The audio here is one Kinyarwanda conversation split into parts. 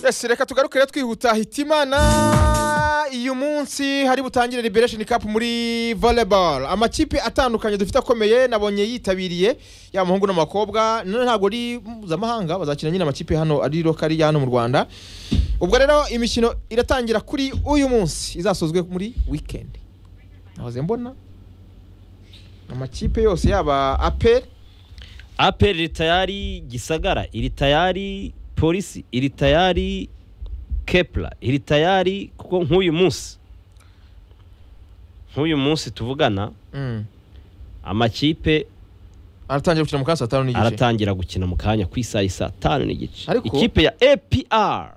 twese reka tugarukire twihuta hitimana uyu munsi hari butangire liberation cup muri volleyball amakipe atandukanye dufite akomeye nabonye yitabiriye yaba umuhungu n'abakobwa none ntabwo ari mpuzamahanga bazakina nyine amakipe hano ari lokari ya hano mu rwanda ubwo rero imikino iratangira kuri uyu munsi izasozwe muri weekend nahoze mbona amakipe yose yaba aperi aperi iri tayari gisagara iri tayari polisi iri tayari kepura iri tayari kuko nk'uyu munsi nk'uyu munsi tuvugana amakipe aratangira gukina mu kanya saa tanu n'igice aratangira gukina mu kanya ku isaha saa tanu n'igice Ariko- ikipe ya apr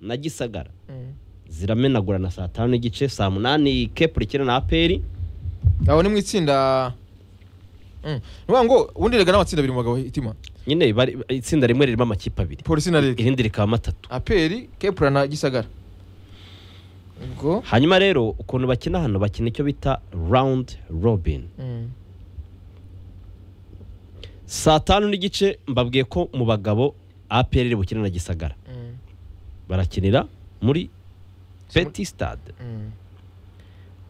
na gisagara ziramenagurana saa tanu n'igice saa munani kepura ikina na aperi aho ni mu itsinda Mm. ni ukuvuga ngo ubundi rega n'amatsinda abiri mu bagabo hitima nyine bari- itsinda rimwe ririmo amakipe abiri polisi na rega irindi rikaba matatu aperi kepura na gisagara ubwo hanyuma rero ukuntu bakina hano bakina icyo bita rawundi robin mm, saa tanu n'igice mbabwiye ko mu bagabo apr iri bukine na gisagara mm, barakinira muri Si muri- peti stade mm.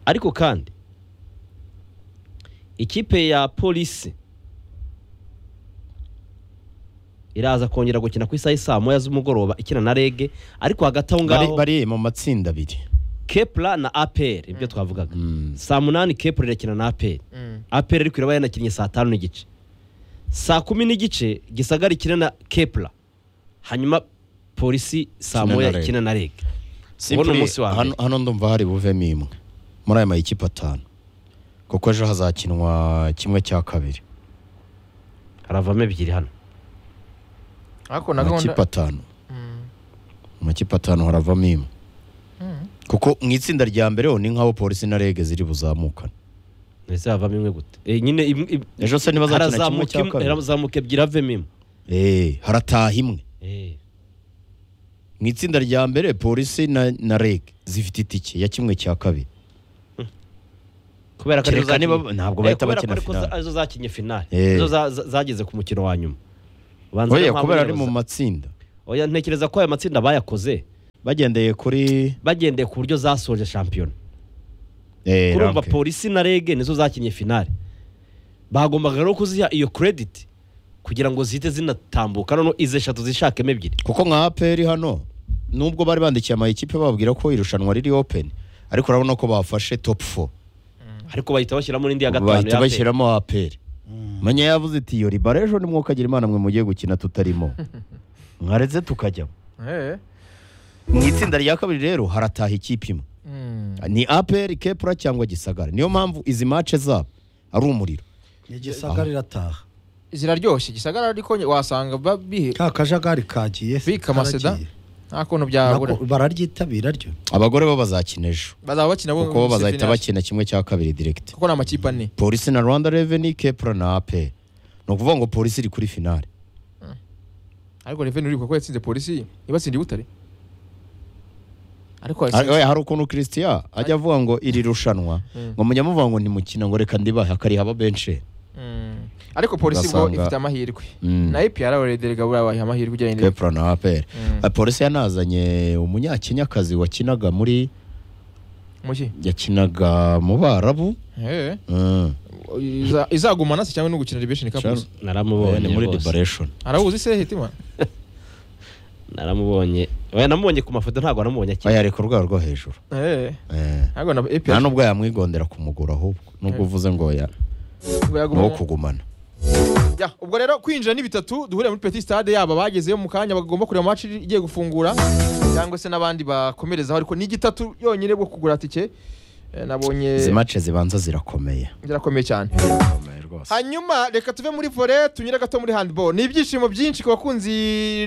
ariko kandi ikipe ya polisi iraza kongera gukina ku isaha y'i saa moya z'umugoroba ikina na rege ariko hagati aho bari, ngaho bari mu matsinda abiri kepura na apr ibyo twavugaga Mm. saa munani kepura irakina na apr Mm. apr ariko iraba yanakinnye saa tanu n'igice saa kumi n'igice gisagara ikina na kepura hanyuma polisi saa Ikina moya na Reg. ikina na reg Simply, Ubona umunsi wa mbere. hano, hano ndumva hari buvemo imwe muri aya mayikipe atanu kuko ejo hazakinwa kimwe cya kabiri haravamo ebyiri hano ariko na amakipe gahunda atanu Mm, mu makipe atanu haravamo imwe mm. kuko mu itsinda rya mbere ho ni nk'aho polisi na rege ziri buzamukane ndetse havamo imwe gute Eh, nyine im- im- ejo se niba azakina kimwe harazamuka cya imwe- kabiri harazamuka ebyiri havemo imwe Eh, harataha imwe Eh, mu itsinda rya mbere polisi na, na rege zifite itike ya kimwe cya kabiri kubera ko arizo Kereka niba- zakinnye- ntabwo Eh, bahita kubera bakina ko ariko finale. za- arizo zakinnye finale Eh. zo za- za- zageze ku mukino wa nyuma Ubanza oya niyo mpamvu kubera ari nyine mu baza- matsinda Oya, ntekereza ko aya matsinda bayakoze bagendeye kuri bagendeye ku buryo zasoje shampiyona eh, kurumva ranke. polisi na rege nizo zakinnye finale bagombaga rero kuziha iyo credit kugira ngo zihite zinatambuka none izi eshatu zishakemo ebyiri kuko nka aperi hano nubwo bari bandikiye amayikipe bababwira ko irushanwa riri open ariko urabona ko bafashe top 4 ariko bahita bashyiramo n'indi ya gatanu bahita ya aperi. bashyiramo aperi manya yavuze iti yo ribara ejo nimwe ukagira imana mwe mugiye gukina tutarimo mwaretse tukajyamo Eh, mu itsinda rya kabiri rero harataha ikipe imwe mm. ni aperi kepura cyangwa gisagara niyo mpamvu izi mace zabo ari umuriro igisagara irataha ziraryoshye gisagara ariko nye- wasanga ba- bihe ka kajagari kagiye Bika amaseda? karagiye. nta kuntu Nako byabura bararyitabira ryo abagore bo bazakina ejo bazaba bakina bo- kuko bo bazahita discipline yacu. bakina kimwe cya kabiri direct kuko ni amakipe ane polisi na rwanda revenue kepura na aperi ni ukuvuga ngo polisi iri kuri finale ariko reveni uribuka ko yatsinze polisi ibatsindiye butare ariko Ari- yatsinze oya, hari ukuntu christian ajya avuga ngo iri rushanwa Mm. ngo mujya muvuga ngo ni mukino ngo reka ndibahe akariha benshi Mm. ariko polisi ubwo Ugasanga- ifite amahirwe Mm. na ipr abarederega buriya amahirwe ujyanye n'ibyo. kepura na aperi Mm. Eh, polisi yanazanye umunyakenyakazi wakinaga muri muki yakinaga mu barabu Eh, Mm. iza- izagumana se cyangwa no gukina liberation cup Sure. gusa? Eh, ni naramubonye muri rwose. liberation arawuzi se hitima naramubonye oya namubonye ku mafoto ntabwo namubonye akina bayareka urwego rwo hejuru Eh, Eh. ntabwo na nta ipr nubwo yamwigondera kumugura ahubwo nubwo Eh. uvuze ngo ya ni uwo kugumana Ya, ubwo rero kwinjira ni bitatu duhurira muri petit stade yaba bagezeyo mu kanya bagomba kureba match igiye gufungura cyangwa se n'abandi bakomerezaho ariko ni gitatu yonyine bwo kugura tike Eh, nabonye izi mace zibanza zirakomeye zirakomeye cyane rwose hanyuma reka tuve muri vore tunyure gato muri handball ni ibyishimo byinshi ku bakunzi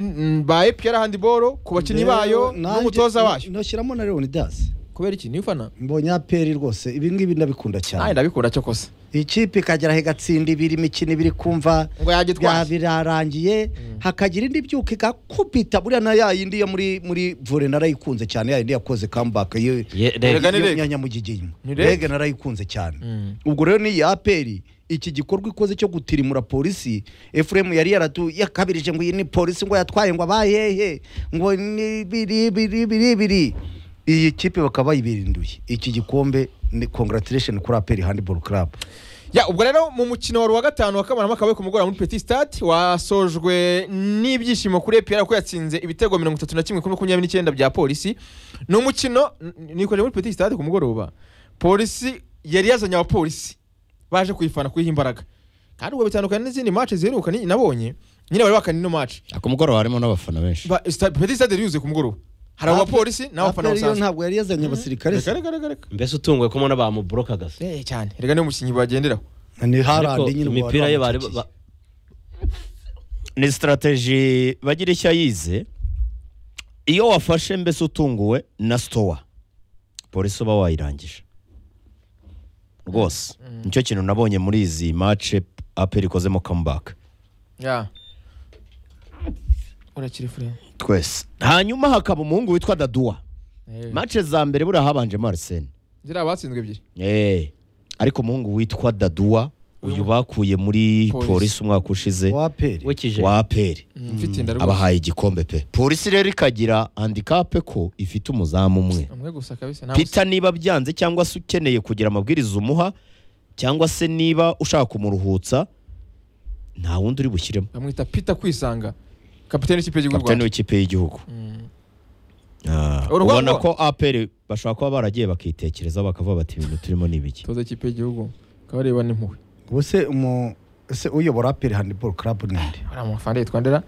mm, ba epr handball ku bakinnyi bayo Nanjye- n'umutoza wayo noshyiramo na leonidas kubera iki niyo ufana mbonye aperi rwose ibi ngibi ndabikunda nawe cyane ndabikunda cyo kose ikipe ikagera aho igatsinda ibiri imikino ibiri kumva ngo bya yagitwaye birarangiye hakagira indi byuka igakubita buriya na ya yindi yo muri muri vore narayikunze cyane ya yindi yakoze comeback yo Ye- re- Erega ni yo- Reg. nyanyamugiginya Ni Reg. rege narayikunze cyane Mm. ubwo rero ni iya aperi iki gikorwa ikoze cyo gutirimura polisi efuremu yari yaratu yakabirije ngo iyi ni polisi ngo yatwaye ngo abahehe ngo ni biri biri biri biri iyi kipe bakaba bayibirinduye iki gikombe ni congratulation kuri aperi handball club Ya, ubwo rero mu mukino wari wa gatanu wa Kamarampaka we ku mugoroba muri Petit Stade wasojwe n'ibyishimo kuri EPR ko yatsinze ibitego mirongo itatu na kimwe kuri makumyabiri n'icyenda bya polisi ni umukino n- nikoreye muri Petit Stade ku mugoroba polisi yari yazanye abapolisi baje kuyifana kuyiha imbaraga kandi ubwo bitandukanye n'izindi match ziheruka ni- nabonye nyine bari bakana ino match ku mugoroba harimo n'abafana benshi Ba- sta- Petit Stade yari yuzuye ku mugoroba hari Ape- abapolisi n'abafana aperi yo basanzwe ntabwo yari yazanye abasirikare se. reka reka reka reka mbese utunguwe ko mbona bamuburokaga se Eh, cyane reka niyo mukinnyi bagenderaho ni ariko harandi nyine imipira ye bari ba- ni sitarateji bagira icyo yize iyo wafashe mbese utunguwe na sitowa polisi uba wayirangije rwose nicyo kintu nabonye muri izi mace aperi ikozemo kamubaka ya urakiri fure twese hanyuma hakaba umuhungu witwa daduwa Eh. mace za mbere buriya habanje marisene ziriya batsinzwe ebyiri Eh, ariko umuhungu witwa daduwa uyu bakuye muri Polisi. polisi umwaka ushize wa aperi wikije wa aperi mfite inda rwose abahaye igikombe pe polisi rero ikagira handikape ko ifite umuzamu umwe umwe gusa kabisa nta pita niba byanze cyangwa se ukeneye kugira amabwiriza umuha cyangwa se niba ushaka kumuruhutsa nta wundi uri bushyiremo bamwita pita kwisanga kapiteni w'ikipe y'igihugu kapitani rwanda w'ikipe y'igihugu Ah, Urwango. ubona ko aperi bashobora kuba baragiye bakitekereza bakavuga bati ibintu turimo ni ibiki toza ikipe y'igihugu kabareba n'impuhwe ubuse umu ese uyobora aperi handball club ni nde bariya amafana yitwandera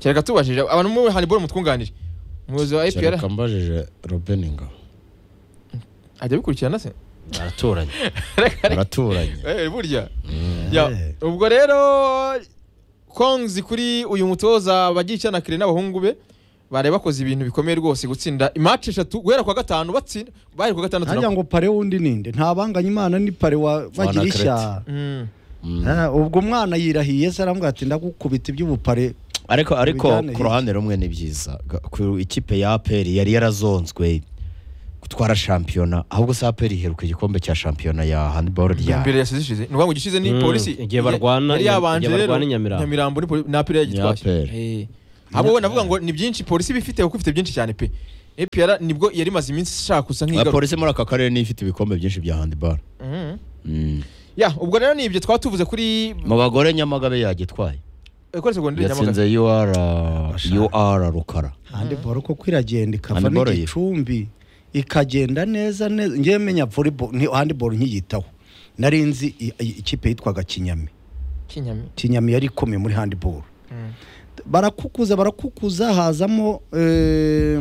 kereka tubajije abantu muri handiboro mutwunganire umuyobozi wa epr mbajije robeni ngabo ajya abikurikirana se baraturanye baraturanye Eh, burya Ya, ubwo rero konzi kuri uyu mutoza bagiye icyana kire n'abahungu be bari bakoze ibintu bikomeye rwose gutsinda imaci eshatu guhera kwa gatanu batsinda bari ku gatandatu harya na- ngo pare wundi ni nde ntabanganya imana ni pare wa bagira ishya Mm. Ah, ubwo umwana yirahiye se arambwira ati ndagukubita iby'ubupare ariko ariko Bijyane ku hirya. ruhande rumwe ni byiza Ga- ku ikipe ya aperi yari yarazonzwe gutwara shampiyona ahubwo se aperi iheruka igikombe cya shampiyona ya handiboro ya rya mbere yasize ishize ni ukuvuga ngo igishyize ni Mm, polisi igihe barwana- yari yabanje igihe rero barwana i Nyamirambo. nyamirambo ni poli- ni apera yagitwaye Apera. Eh. ahubwo we navuga ngo ni byinshi polisi bifite kuko ifite byinshi cyane pe APR nibwo yari imaze iminsi ishaka gusa La nk'igaruka polisi muri aka karere niyo ifite ibikombe byinshi bya handiboro Mhm. Mm. ya ubwo rero ni ibyo twaba tuvuze kuri mu bagore nyamagabe yagitwaye eh, kuri segonderi Nyamagabe. yatsinze ur ur rukara handiboro ko kwiragenda ikava Handball yitwa. n'igicumbi ikagenda neza neza ngewe menya volleyball nti- handball nkiyitaho nari nzi i- i- ikipe yitwaga kinyami Kinyami. kinyami yari ikomeye muri handball Mm. barakukuza barakukuza hazamo eh,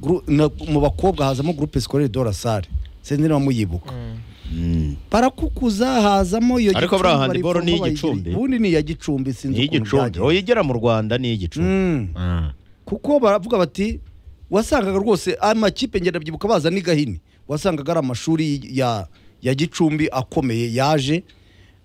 gru- na- mu bakobwa hazamo groupe scolaire de la salle sinzi niba muyibuka Mm. Mm. barakukuza hazamo iyo Ariko buriya Gicumbi, handball ni barivoma iy'igicumbi. bayigira- ubundi ni iya gicumbi sinzi ni igicumbi byagenze. uyigera mu rwanda ni igicumbi Mm. kuko baravuga bati wasangaga rwose amakipe ngenda byibuka baza ni gahini wasangaga ari amashuri ya, ya gicumbi akomeye yaje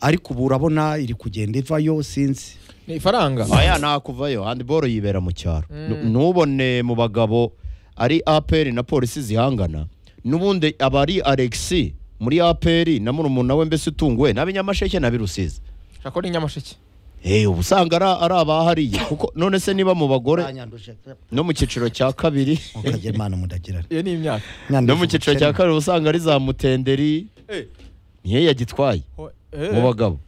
ariko ubu urabona iri kugenda ivayo sinzi ni ifaranga aya ntakuvayo handiboro yibera mu cyaro Nu- ntubone mu bagabo ari aperi na polisi zihangana n'ubundi aba ari alexi muri aperi na murumuna we mbese utunguwe n'abinyamasheke n'abirusizi shaka ko ni nyamasheke Eh, ubu usanga ari ari abahariye kuko none se niba mu bagore Banyanduje pe. no mu cyiciro cya kabiri Mukagira Imana mudagirana iyo ni imyaka no mu cyiciro cya kabiri uba usanga ari za mutenderi Eh, niyo yagitwaye ho- eh. mu bagabo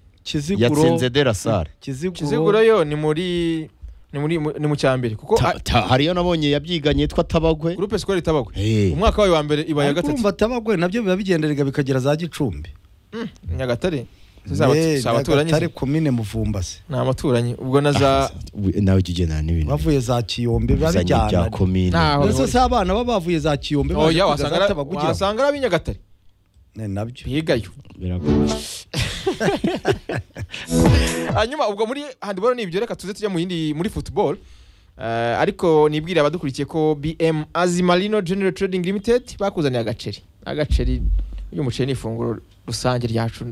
yatsinze de la salle kiziguro kiziguro yo ni muri ni muri ni mu cya mbere kuko Ta- ta- hariyo nabonye yabyiganyi yitwa tabagwe gurupe sikoro itabagwe Eh. umwaka wayo wa mbere ibaye ya ariko gatatu urumva atabagwe nabyo biba bigenderega bikagera za gicumbi nyagatare Eh, si abaturanyi se. Nyagatare komine muvumbasi ni abaturanyi ubwo na za We- nawe ujya ugendana n'ibintu bavuye za kiyombe biba bizanye bya bijyana komine Ntaho mbese si abana baba bavuye za kiyombe baje oya kwiga wasanga za ari- Tabagwe ugira ngo- wasanga ari ab'inyagatare Ne, nabyo bigayo hanyuma ubwo muri handiboro ni ibyo reka tuze tujya mu yindi muri football Eh, ariko nibwire abadukurikiye ko bm azimarino general trading limited bakuzaniye agaceri n'agaceri uyu muceri ni ifunguro rusange ryacu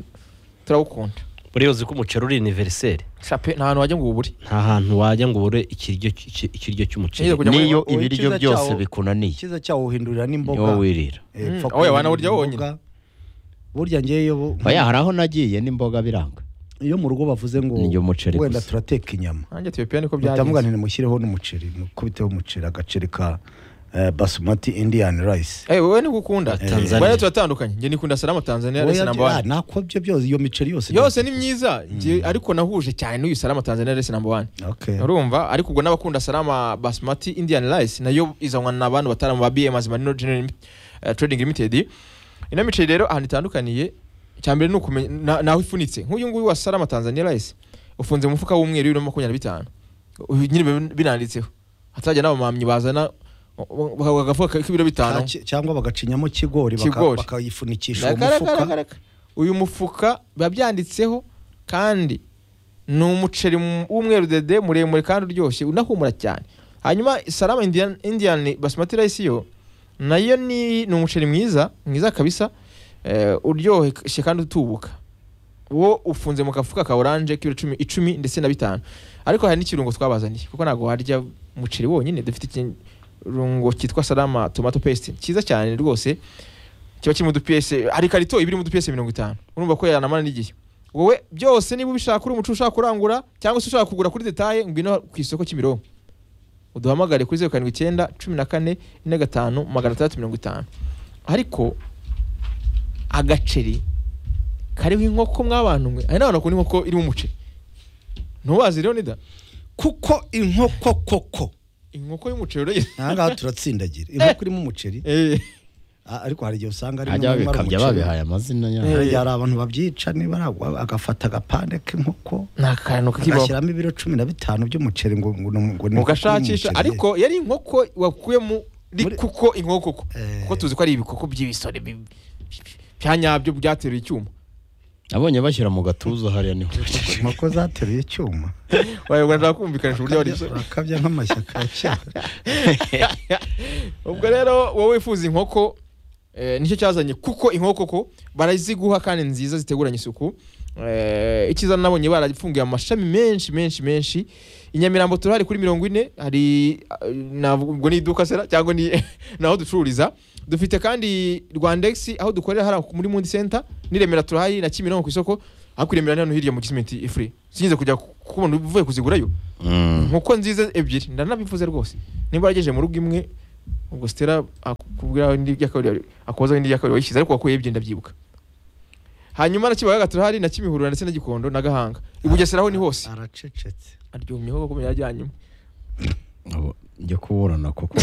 turawukunda buriya uzi ko umuceri uri aniveriseri shape nta hantu wajya ngo ubure nta hantu wajya ngo ubure ikiryo cy- ikiryo cy'umuceri Nigeze kujya muri- n'iyo wowe ibiryo icyiza byose cyawo- bikunaniye icyiza cyawo uhindurira n'imboga niwo wirira Eh, Mm, pfa oya, wana kuhindurira urya wonyine. imboga. burya ngeyo bo- oya hari aho nagiye n'imboga biranga iyo mu rugo bavuze ngo Ni iyo umuceri wenda gusa. turateka inyama nanjye tuyopiya niko bitamuga byagenze ntimushyireho n'umuceri mukubiteho umuceri agaceri ka eh, basmati indian rice Eh, wowe niko ukunda Tanzania. Bariya turatandukanye njye nikunda salama tanzania resi Oya, namba ah, wani nako byo byose iyo miceri yose yose ni myiza njye ariko nahuje cyane n'uyu salama tanzania resi namba wani Okay. urumva ariko ubwo n'abakunda salama basmati indian rice nayo izanwa na bantu batari mu ba bm azimani general eh, trading limited ino miceri rero ahantu itandukaniye icyambere ni ukumenya na- naho ifunitse nk'uyu nguyu wa salama tanzania rice ufunze mu mufuka w'umweru w'ibiro makumyabiri na bitanu Uyu nyine bi- binanditseho hatajya n'abamamyi bazana bakaguha agafuka k'ibiro bitanu Ka- ki- cyangwa bagacinyamo kigori baka- Kigori. bakayifunikisha uwo Reka, reka, mufuka reka, reka. uyu mufuka biba byanditseho kandi ni umuceri mu- w'umweru dede muremure kandi uryoshye unahumura cyane hanyuma salama indian, indian basmati rice yo nayo ni, ni umuceri mwiza mwiza kabisa eh, uryoshye kandi utubuka wo ufunze mu kafuka ka oranje k'ibiro icumi, icumi ndetse na bitanu ariko hari n'ikirungo twabazaniye kuko ntabwo warya umuceri wonyine dufite ikirungo cyitwa salama tomato paste cyiza cyane rwose kiba kiri mu dupiyese hari ikarito iba iri mu dupiyese mirongo itanu urumva ko yanamara n'igihe wowe byose niba ubishaka uri umucuruzi ushaka kurangura cyangwa se ushaka kugura kuri detaye ngwino ku isoko kimironko uduhamagare kuri zeru karindwi icyenda cumi na kane ine gatanu magana atandatu mirongo itanu ariko agaceri kariho inkoko mwabantu mwe hari n'abantu bakunda inkoko irimo umuceri ntubazi rero nida kuko inkoko koko inkoko y'umuceri rero ahangaha turatsindagira inkoko irimo umuceri Eh, Ah, ariko hari igihe usanga hari hajya n'umwe umara bikabya umuceri. babihaye amazina Eh. yabo hari igihe hari abantu babyica niba ari abo- agafata agapande k'inkoko ni akantu k'ikibaho agashyiramo ibiro cumi na bitanu by'umuceri ngo ngo- ngo ni mugashakisha umuceri. ariko yari inkoko wakuyemo Muri- kuko inkoko kuko Eh. kuko tuzi ko ari ibikoko by'ibisore bi- bi- byanyabyo byateruye icyuma nabonye bashyira mu gatuza hariya niho inkoko zateruye icyuma wayobora ndakumvikanisha uburyo wari Bakabya- bakabya nk'amashyaka ya kera ubwo rero wowe wifuza inkoko eh, nicyo cyazanye kuko inkoko ko baraziguha kandi nziza ziteguranye isuku Eh, icyiza nabonye barafungiye amashami menshi menshi menshi i nyamirambo turahari kuri mirongo ine hari eh, navuga ubwo ni iduka sera cyangwa ni ni aho ducururiza dufite kandi rwandex aho dukorera hariya muri mundi center n'i remera turahari na kimironko ku isoko ariko i remera ni hano hirya mu gisimenti ifuri sinigeze kujya kubona uvuye kuzigurayo nkuko nziza ebyiri ndanabivuze rwose niba waragejeje mu rugo imwe ubwo stera akubwira indi yakabiri akoza indi yakabiri wayishyize ariko wakuye ebyiri ndabyibuka hanyuma na kibaye gatatu hari na kimihurura ndetse na gikondo na gahanga i bugesera ho ni hose aracecetse aryumyeho kuko yajyanye imwe njya kuburana kuko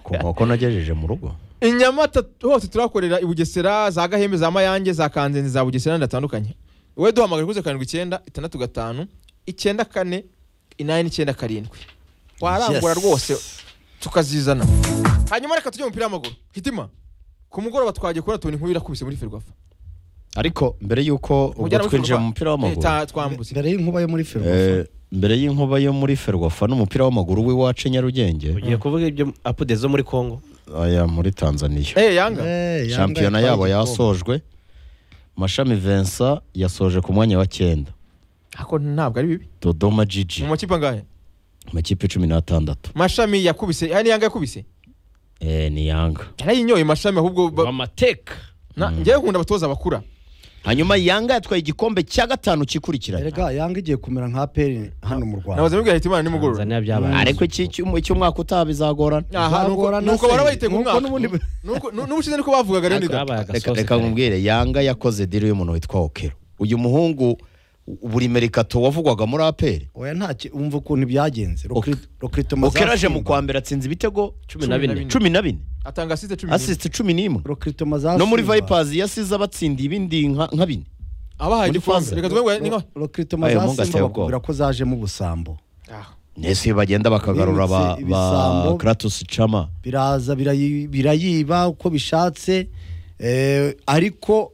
ku nkoko nagejeje mu rugo i nyamata hose turahakorera i bugesera za gahembe za mayange za kanzenze za bugesera ndatandukanye wowe duhamagara kuri zeru karindwi icyenda itandatu gatanu icyenda kane inani n'icyenda karindwi warangura Yes. rwose tukazizana hanyuma reka tujye mu mupira w'amaguru hitima ku mugoroba twagiye kubona tubona inkuru irakubise muri ferwafa ariko mbere y'uko ubwo twinjiye mu mupira w'amaguru twambutse mbere y'inkuba yo muri filime eh, mbere y'inkuba yo muri ferwafa n'umupira w'amaguru w'iwacu i nyarugenge ugiye kuvuga ibyo apude zo muri congo aya muri tanzaniya eh yanga Eh, yanga shampiyona yitwaye yabo igikombe. yasojwe mashami vincent yasoje ku mwanya wa cyenda ako ntabwo ari bibi dodoma jiji mu makipe angahe amakipe cumi n'atandatu mashami yakubise hano yanga yakubise Eh, ni yanga yarayinyoye mashami ahubwo ba- amateka na- njyewe nkunda abatoza bakura hanyuma yanga yatwaye igikombe cya gatanu kikurikiranye erega yanga igiye kumera nka aperi hano mu rwanda nabaze mubwira hitimana nimugoroba tanzania byabaye ariko iki cy'umu- icy'umwaka utaha bizagorana aha nuko- Zagorana nuko se. bara bayitega Nuko umwaka n'ubundi- Nuko- nu- n'ubushize niko bavugaga rero Ariko nida yabaye agasosi reka reka kare. nkubwire yanga yakoze diri y'umuntu witwa okero uyu muhungu buri merikato wavugwaga muri aperi oya ntacyo umva ukuntu byagenze Rokri- Rokrito okero aje mu Mazasimba. kwa mbere atsinze ibitego cumi na bine cumi na bine atanga asite cumi n'imwe asisite cumi n'imwe Rokrito Mazasimba. no muri vipazi yasize abatsindiye ibindi nka nka bine abahaye muri igikombe Faza. reka tuvuge ngo ni nka Rokrito Ayo, mungu ateye Mazasimba ubwoba. bakubwira ko zajemo ubusambo nese iyo bagenda bakagarura ba, ba Bimutse ibisambo. kratos chama biraza birayi- birayiba uko bishatse eh, ariko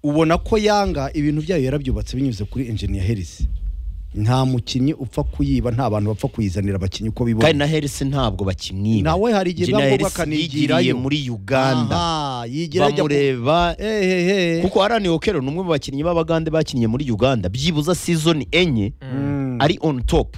ubona ko yanga ibintu byayo yarabyubatse binyuze kuri engineer Harris nta mukinnyi upfa kuyiba nta bantu bapfa kuyizanira abakinnyi uko kandi bibona na herisi ntabwo bakimwiba nawe hari igihe Jina biba ngombwa Hersi akanigirayo. yigiriye muri uganda Aha, yigira ajya ku- bamureba Ehehe. kuko arani okero ni umwe mu bakinnyi b'abagande bakinnye muri uganda byibuza season enye Mm. ari on top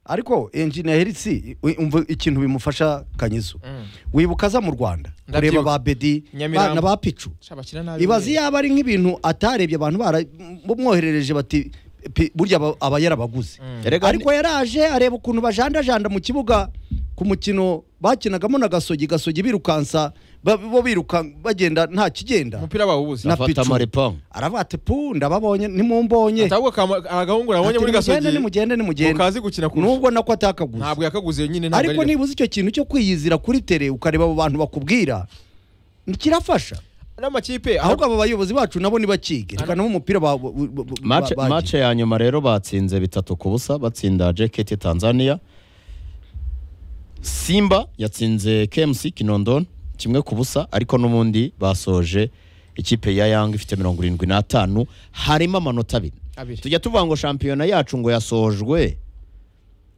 ariko engineer herisi umva ikintu bimufasha kanyizo Mm. wibuka aza mu rwanda Ndabyibuka. kureba ba bedi Nyamirambo. ba- na ba picu Sha, bakina nabi ibaza buriya. yaba ari nk'ibintu atarebye abantu bara- bamwoherereje bati "Pi- burya aba- aba yarabaguze Erega ariko yaraje areba ukuntu bajandajanda mu kibuga ku mukino bakinagamo na gasogi gasogi birukansa ba- bo biruka bagenda nta kigenda umupira bawubuze na afata picu. amarepangu aravuga ati pu ndababonye nimumbonye atahubwo akama- agahungu nabonye muri Ati, nimugende gasogi nimugende nimugende mukazi gukina kurusha nubwo nako atakaguze ntabwo yakaguze nyine ntabwo ariko ari nibuze icyo kintu cyo kwiyizira kuri tere ukareba abo bantu bakubwira kirafasha n'amakipe ahubwo aba bayobozi bacu nabo ntibakige reka nabo umupira ba- ba- ba- Match- ba- match ya nyuma rero batsinze bitatu ku busa batsinda JKT Tanzania Simba yatsinze KMC Kinondon kimwe ku busa ariko n'ubundi basoje ikipe ya Yanga ifite mirongo irindwi n'atanu harimo amanota abiri Abiri. tujya tuvuga ngo shampiyona yacu ngo yasojwe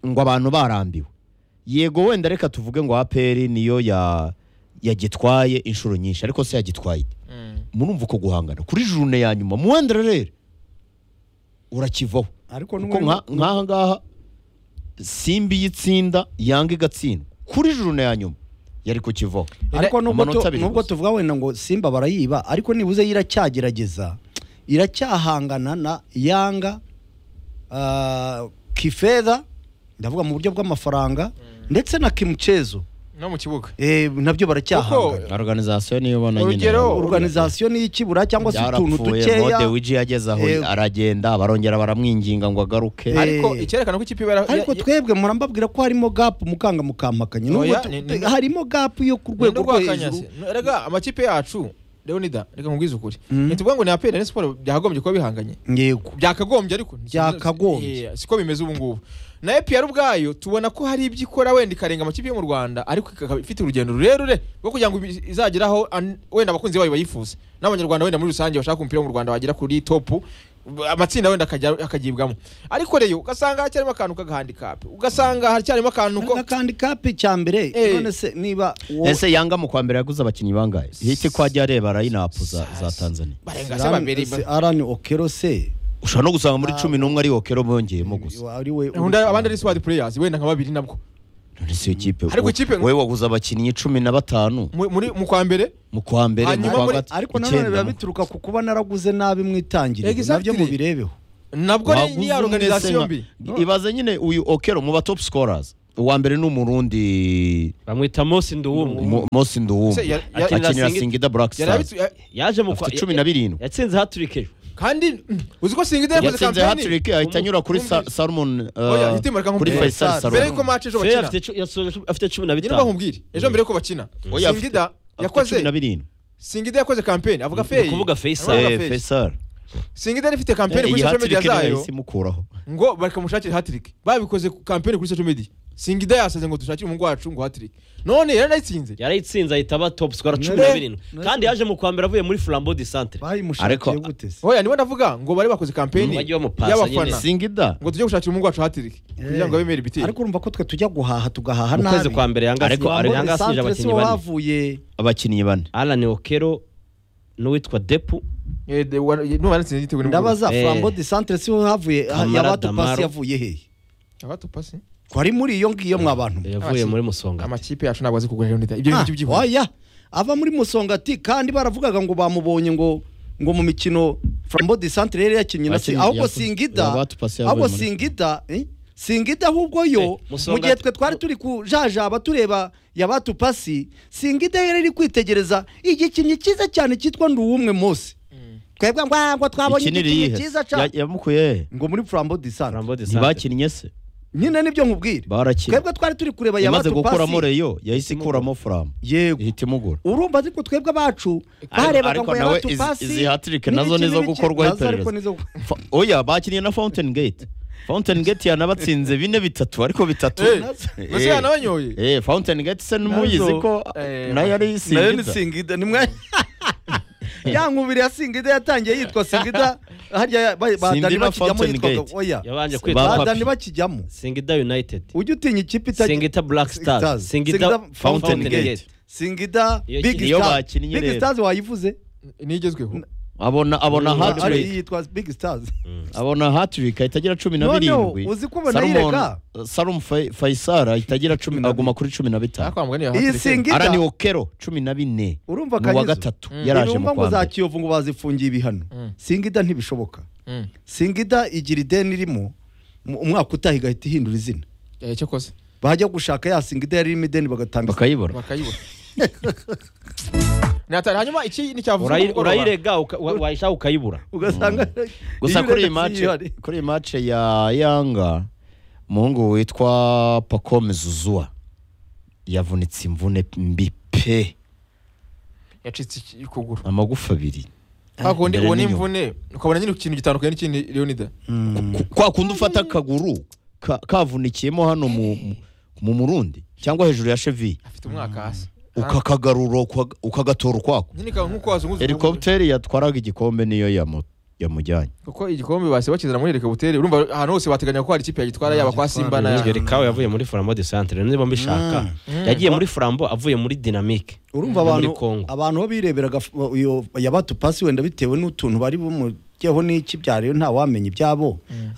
ngo abantu barambiwe yego wenda reka tuvuge ngo APR niyo ya yagitwaye inshuro nyinshi ariko se yagitwaye ite? Mm. murumva uko guhangana kuri jurune ya nyuma muwendera rero urakivaho ariko kuko n'ubu- nka- nk'aha ngaha simba iyo itsinda yanga igatsindwa kuri jurune ya nyuma yari ku kivaho ariko nubwo amanota tu- abiri nubwo gusa. tuvuga wenda ngo simba barayiba ariko nibuze iracyagerageza iracyahangana na yanga ah, kifedha ndavuga mu buryo bw'amafaranga ndetse na kimucezo no mu kibuga Eh, nabyo baracyahangana organization niyo ubona nyine Urugero, yaba- organizasiyo n'iy'ikibura cyangwa se utuntu Byarapfuye, dukeya Mode Wiji yageze aho Yego. aragenda barongera baramwinginga ngo agaruke Eh, ariko icyerekana ko ikipe iba yara- ariko ya- twebwe murambabwira ko harimo gapu mukanga mukampakanye Nubwo Oya, tu- ni- ni- harimo gapu yo ku rwego rwo hejuru Kanyase. No, Rega amakipe yacu Leonida reka nkubwize ukuri. Mm. Ntituvuga ngo ni APR na Sport byakagombye kuba bihanganye. yego Byakagombye ariko nti- Byakagombye. Eh, siko bimeze ubu ngubu. Na APR ubwayo tubona ko hari ibyo ikora wenda ikarenga amakipe yo mu Rwanda ariko ikaba ifite urugendo rurerure rwo kugira ngo ibi- izageraho an- wenda abakunzi bayo bayifuza. N'abanyarwanda wenda muri rusange bashaka umupira wo mu Rwanda bagera kuri top amatsinda wenda akajya- akagibwamo ariko rero ugasanga hacyarimo akantu k'agahandikapu ugasanga hacyarimo akantu ko akandi kape cya mbere Eh. none se niba uwo- ese yanga mu kwa mbere yaguze abakinnyi bangahe hiti ko ajya areba arayinapu za za Tanzania barenga se babiri Arani- se arani okero se ushobora no gusanga muri cumi n'umwe ari okero bongeyemo gusa ari we undi abandi ari squad players wenda nka babiri nabwo None si ikipe Ariko ikipe- wowe waguze abakinnyi cumi na batanu Mu- muri mu kwa mbere mu kwa mbere mu Hanyuma kwa muri- gatatu ariko nanone biba bituruka ku kuba naraguze nabi mwitangiriro Exactly. nabyo mubirebeho nabwo ni- ni ya organization mbi ibaze nyine uyu okero mu ba top scorers uwa mbere ni umurundi bamwita mosi nduwumwe Mo- Mosi Nduwumba Se, ya- ya- akinira Singida- singida black Yari stars abitse- ya- yaje mu kwa afite cumi na birindwi yatsinze haturike ejo kandi mm, uzi ko singida yakoze yatsinze kampani hattrick ahita anyura kuri Umu- Sa- Salmon uh, Oya, hitimura ka kuri nkubwire. Faisal mbere yuko Salomon match ejo Fred bakina afite cu- yasoje afite cumi na nyine niba bitanu nkubwire ejo mbere yuko bakina Oya, afite- singida afite cumi na yakoze birindwi singida yakoze kampani avuga Ni feyi ukuvuga Faisal. Aravuga Eh, Faisal. Faisal singida yari ifite kampani iyi kuri social media hattrick niyo zayo yahise imukuraho ngo bakamushakira hatirike babikoze ku kampani kuri social media singida yasaze ngo dushakire umuhungu wacu ngo hatirike none yaranayitsinze yarayitsinze ahita aba top score cumi na birindwi kandi yaje mu kwa mbere avuye muri flambeau de centre bayimushakiye Ariko- gute se oya niba ndavuga ngo bari bakoze kampani Bajye bamupasa y'abafana nyine. singida ngo tujye gushakira umuhungu wacu hatirike kugira ngo abemere ibitero ariko urumva ko twe tujya guhaha tugahaha mu kwezi kwa mbere yanga Ariko- yanga- ariko- yanga asije abakinnyi wo bane bavuye abakinnyi bane alan okero n'uwitwa depu Eh, de- wa- ye- numva nanditse igitego nimugoroba. ndabaza Eh. flambo de centre siho havuye ha- Kamara yabatupasi Damaro. yavuye hehe Aba tupasi. ko ari muri iyo ngiyo mwabantu mwe. yavuye Abaki- muri musonga amakipe yacu ntabwo azi kugura Leonidas. ibyo Ah, ngibyo byihuse oya ava muri musongati kandi baravugaga ngo bamubonye ngo ngo mu mikino flambo de centre yari yakinnye na si Yakinnye- ahubwo yakuze. singida Yaba tupasi yavuye ahubwo muri- singida eh? singida ahubwo yo Eh, Musonga mu gihe ati- twe twari turi kujajaba tureba yabatupasi singida yari iri kwitegereza igikinnyi cyiza cyane cyitwa nduwumwe mose twebwe ngo ngo twabonye ikinira igikinnyi iyihe cyiza Ya- cyane yamukuye he? ngo muri flambo de centre flambeau de centre ntibakinnye se nyine nibyo nkubwira barakina twebwe twari turi kureba yamaze gukuramo yabatupasi reyo yahise ikuramo furamu yego ihita imugura urumva ariko twebwe abacu barebaga ariko ngo nawe yabatu izi- pasi izi hat-trick nazo nizo gukorwaho iperereza. Fa- oya bakinnye na fountain gate fountain gate yanabatsinze bine bitatu ariko bitatu Eh, Eh, mbese yanabanyoye eh, fountain gate se numuyizi ko Eh, nayo ari nayo singida ni singida nimwe ya nkubiri ya singida yatangiye yitwa singida harya ba- ba- Sindima Dani bakijyamo Fountain yitwaga Gate. oya yabanje Ba- kwitwa Ba- Dani bakijyamo singida united ujya utinya ikipe itajya singida black stars Stars. singida Singida fountain Fountain Gate. gate singida Iyo big ki- iyo stars bakinnye big rero. stars wayivuze n'igezweho abona abona Mm. Ari- hatrick yitwa big stars abona hatrick ahita agira cumi na Noneho, birindwi uzi ko ubona yirega? sarum faisal ahita agira cumi aguma kuri cumi na bitanu nakwambwa niyo iyi hatirike singida arani okero cumi na bine urumva mu wa kanyizo gatatu Mm. yaraje mu intumwa ngo kwa za mbere kiyovu ngo bazifungiye ibihano Mm. singida ntibishoboka Mm. singida igira ideni irimo mu- umwaka utaha igahita ihindura izina Eh, cyo kose bajya gushaka ya singida yari irimo ideni bagatanga bakayibura bakayibura natari hanyuma iki nticyavuzwe Urayi- ku mugoroba. urayirega uka- wa- wayishaka ukayibura ugasanga gusa iyo kuri iyi uretse mace ihari. kuri iyi mace ya yanga umuhungu witwa pakome zuzua yavunitse imvune mbi pe yacitse iki- ukuguru amagufa abiri hakundi imbere uwo ni n'inyuma. imvune ukabona nyine ikintu gitandukanye n'ikindi leonida Mm. Ku- kwa kundi ufata akaguru ka- kavunikiyemo hano mu, mu- mu murundi cyangwa hejuru ya chevi afite umwaka hasi ukakagarura uka- ukagatora ukwako nyine ikaba nk'uko wazunguza helikopiteri yatwaraga igikombe niyo yamu- yamujyanye kuko igikombe basi bakizana muri helikopiteri urumva ahantu hose bateganya ko hari ikipe yagitwara yaba kwa simba na Rwigeri kawe yavuye muri Flambeau de Centre niba mbishaka yagiye muri Flambeau avuye muri Dynamique urumva Muri abantu Congo. abantu bo bireberaga f- iyo- ya batupasi wenda bitewe n'utuntu bari bumujyeho n'iki byariyo nta wamenya ibyabo